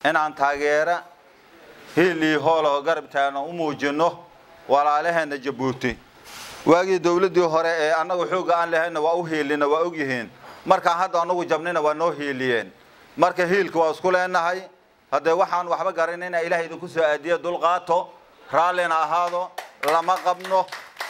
inaan taageera hiil iyo hoolaho garab taagno u muujinno walaalaheenna jabuuti waagii dowladdii hore ee annagu xoogga aan lahayna waa u hiilina waa ogyihiin markaan hadda annagu jabnina waa noo hiiliyeen marka hiilka waa isku leenahay haddee waxaan waxba garanayna ilaah idinku soo aadiya dulqaato raallina ahaado lama qabno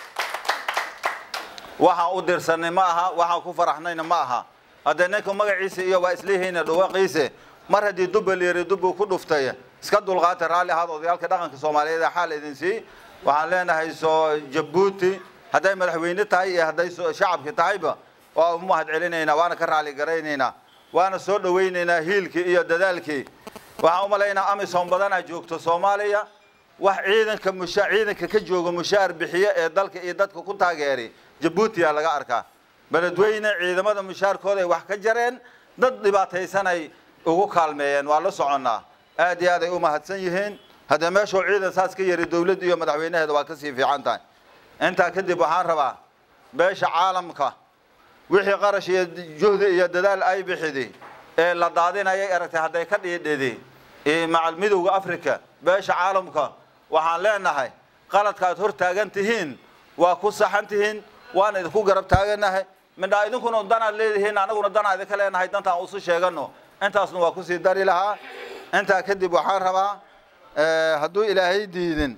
waxaan u dirsanay ma aha waxaan ku faraxnayna ma aha haddee ninka magaciisa iyo waa isleeyihiina dhawaqiise mar haddii dubba liiri dubbuu ku dhuftay iska dulqaata raalli ahaada odayaalka dhaqanka soomaaliyeed ee xaal idin sii waxaan leenahay soo jabuuti hadday madaxweyne tahay iyo hadday shacabki tahayba waa u mahad celinaynaa waana ka raali garaynaynaa waana soo dhawaynaynaa hiilkii iyo dadaalkii waxaan u malaynaa amisom badanaa joogto soomaaliya wax ciidanka musha ciidanka ka jooga mushaar bixiye ee dalka iyo dadka ku taageeray jabuutiyaa laga arkaa beledweyne ciidamada mushaarkooda ay wax ka jareen dad dhibaataysanay ugu kaalmeeyeen waa la soconnaa aad iyo aad ay u mahadsan yihiin haddee meeshuu ciidan saas ka yari dowladda iyo madaxweynaheeda waa kasii fiican tahay intaa kadib waxaan rabaa beesha caalamka wixii qarash iyo juhdi iyo dadaal ay bixidi ee la daadinayay aragtay hadday ka dhiidhidi macal midowda africa beesha caalamka waxaan leenahay qaladka aad hor taagan tihiin waa ku saxan tihiin waana idinku garab taaganahay midhaa idinkuna danaad leedihiin anaguna danaa idinka leenahay dantaan usu sheegano intaasna waa kusii dari lahaa intaa kadib waxaan rabaa hadduu ilaahay diidin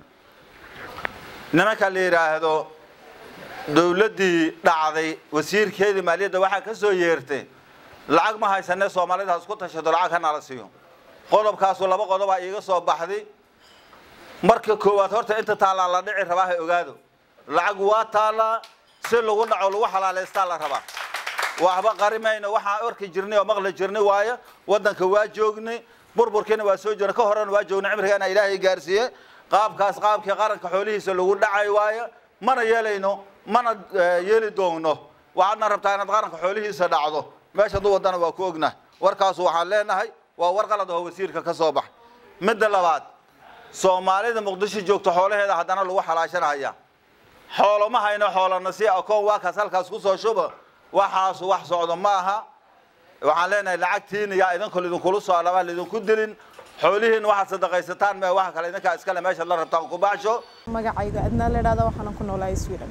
nimanka la yidhaahdo dowladdii dhacday wasiirkeedii maaliyadda waxaa ka soo yeertay lacag ma haysanee soomaalida ha isku tashato lacag ha nala siiyo qodobkaasu laba qodobaa iiga soo baxday marka koowaad horta inta taallaa la dhici rabaa ha ogaado lacag waa taallaa si lagu dhaco lagu xalaalaystaa la rabaa waxba qarimayno waxaan orki jirnay oo maqli jirnay waayo waddanka waa joognay burburkiina waa soo jirnay ka horena waa joognay cimrigaana ilaahay gaarsiiye qaabkaas qaabkii qaranka xoolihiisa lagu dhacay waayo mana yeelayno mana yeeli doonno waxaadna rabtaa inaad qaranka xoolihiisa dhacdo meesha hadduu waddana waa ku ognahay warkaasu waxaan leenahay waa war qalad oo wasiirka ka soo baxay midda labaad soomaalida muqdisho joogto xoolaheeda haddana lagu xalaashanaya xoolo ma hayno xoolana si akoon waa kaas halkaas kusoo shuba waxaasu wax socdo ma aha waxaan leenahay lacagtiina yaa idinka idinkula soo alabaa laidinku dilin xoolihiina waxaad sadaqaysataan mee waxa kale idinkaa iskale meeshaad la rabtaan ku baxsho magacayga adnaa la idhahda waxaanan ku noolahay sweden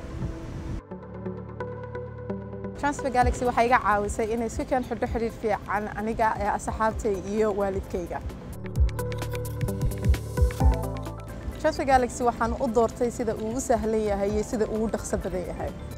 transfer galaxy waxay iga caawisay inay iska keen xidho xidhiir fiican aniga ee asxaabtay iyo waalidkayga transfer galaxy waxaan u doortay sida uu u sahlan yahay iyo sida uu u dhaqso badan yahay